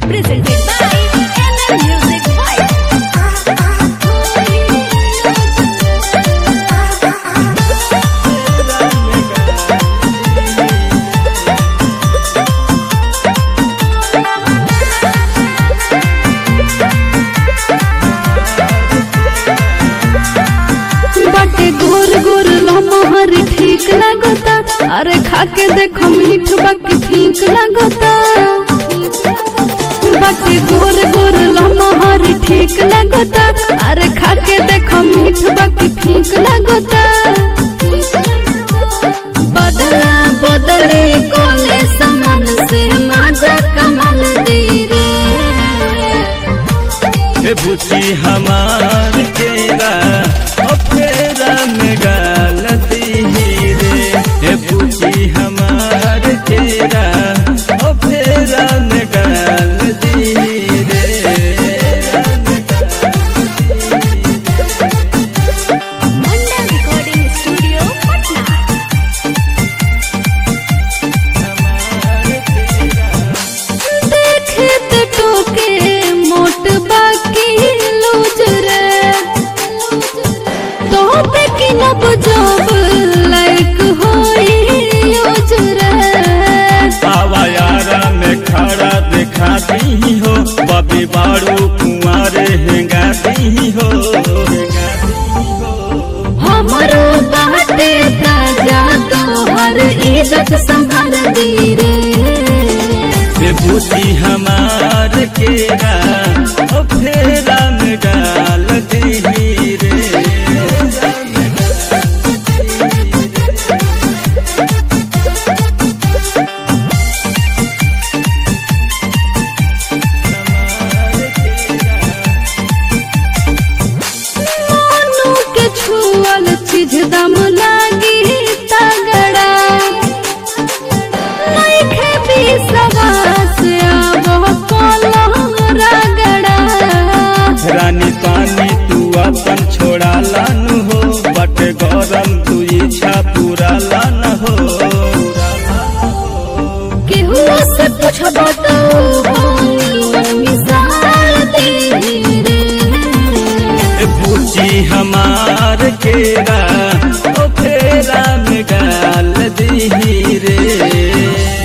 Presented by ML Music Vibe. बाटे गोर गोर लमहर ठीक लागता अरे खाके देखो मीठ बाकी ठीक लागता बाटे गोर गोर लमहर ठीक लागता अरे खाके देखो मीठ बाकी ठीक लागता बदला बदले कोले समान से माजा कमल दे रे हे बुची हमार केरा ओ फेरा में गालती ही रे हे बुची हमार केरा ओ फेरा में गालती ही रे Manda Recording Studio, Patna. देखे तो टोके मोट बाकी लूज रे तो पे की नब जब लाइक होई यूज रे आवायारा में खड़ा दिखा दी हो बबी बारू कुंवारे हेंगा दी हो हमारो बाटे ताजा तो हर इज्जत संभाल दी रे हे बुची हमार केरा ओ फेरा में डाल दी रे मानू के छुअल चीज दम लागी तगड़ा नइखे विश्वास अब कोलम रगड़ा रानी पानी तू अपन छोड़ा लन हो बट गरम तू इच्छा पूरा लन हो केहू से पूछब तो मिसाल दे रे हे बुची हमार केरा ओ फेरा में डाल दी रे